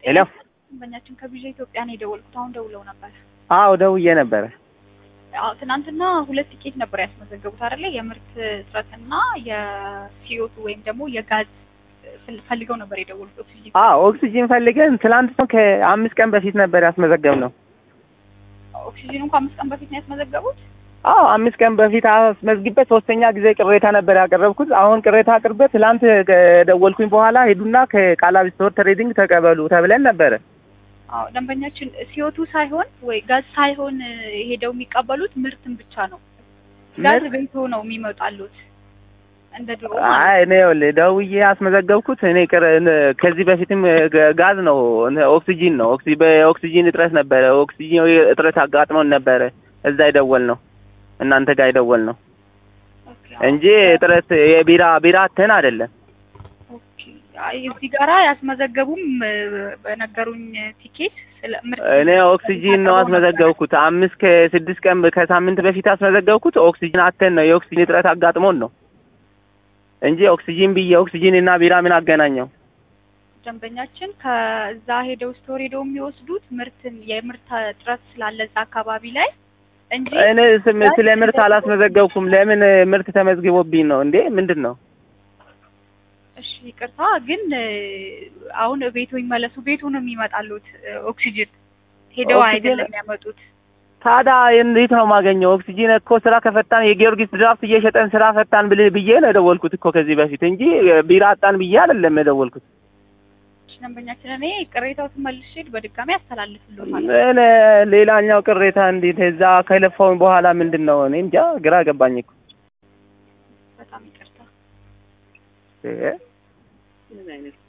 ሄሎ ደንበኛችን ከቪዥ ኢትዮጵያ ነው የደወልኩት። አሁን ደውለው ነበር። አዎ ደውዬ ነበረ። አዎ ትናንትና ሁለት ቲኬት ነበር ያስመዘገቡት አይደለ? የምርት እጥረትና የሲኦቱ ወይም ደግሞ የጋዝ ፍል- ፈልገው ነበር የደወሉት ኦክሲጂን። አዎ ኦክሲጂን ፈልገን ትላንት ነው ከአምስት ቀን በፊት ነበር ያስመዘገብነው። ኦክሲጂኑ እንኳ አምስት ቀን በፊት ነው ያስመዘገቡት። አዎ አምስት ቀን በፊት አስመዝግቤ ሶስተኛ ጊዜ ቅሬታ ነበር ያቀረብኩት። አሁን ቅሬታ አቅርቤ ትላንት ከደወልኩኝ በኋላ ሄዱና ከቃላቢ ስቶር ትሬዲንግ ተቀበሉ ተብለን ነበረ። አዎ ደንበኛችን ሲኦቱ ሳይሆን ወይ ጋዝ ሳይሆን ሄደው የሚቀበሉት ምርትን ብቻ ነው። ጋዝ ምርት? ቤቶ ነው የሚመጣሉት እንደ ድሮ አይ ማለት እኔ ይኸውልህ ደውዬ ያስመዘገብኩት እኔ ቅር- እን- ከዚህ በፊትም ጋ- ጋዝ ነው እን- ኦክሲጂን ነው ኦክሲ በኦክሲጂን እጥረት ነበረ። ኦክሲጂን እጥረት አጋጥሞን ነበረ እዛ የደወል ነው እናንተ ጋር የደወል ነው ኦኬ፣ እንጂ እጥረት የቢራ ቢራ አተን አይደለም። ኦኬ። አይ እዚህ ጋራ ያስመዘገቡም እ፣ በነገሩኝ ቲኬት ስለ ምርት እኔ ኦክሲጂን ነው አስመዘገብኩት። አምስት ከስድስት ቀን ከሳምንት በፊት አስመዘገብኩት። ኦክሲጂን አተን ነው የኦክሲጂን እጥረት አጋጥሞን ነው እንጂ ኦክሲጂን ብዬ ኦክሲጂን እና ቢራ ምን አገናኘው? ደንበኛችን ከዛ ሄደው ስቶር ሄደው የሚወስዱት ምርትን የምርት እጥረት ስላለ እዛ አካባቢ ላይ እንጂ እኔ ስም ስለ ምርት አላስመዘገብኩም። ለምን ምርት ተመዝግቦብኝ ነው እንዴ? ምንድን ነው? እሺ ይቅርታ፣ ግን እ፣ አሁን ቤቱ ይመለሱ። ቤቱ ነው የሚመጣሉት እ፣ ኦክሲጅን ሄደው ኦክሲጅን- አይደለም የሚያመጡት። ታዲያ እንዴት ነው የማገኘው? ኦክሲጂን እኮ ስራ ከፈታን የጊዮርጊስ ድራፍት እየሸጠን ስራ ፈታን ብል ብዬ ነው የደወልኩት እኮ ከዚህ በፊት እንጂ ቢራ አጣን ብዬ አይደለም የደወልኩት። እሺ፣ ደንበኛችን እኔ ቅሬታዎትን መልሼ በድጋሚ አስተላልፍልዎታለሁ። እኔ ሌላኛው ቅሬታ እንዴት እዛ ከለፋውን በኋላ ምንድን ነው? እኔ እንጃ ግራ ገባኝ እኮ በጣም ይቅርታ። እ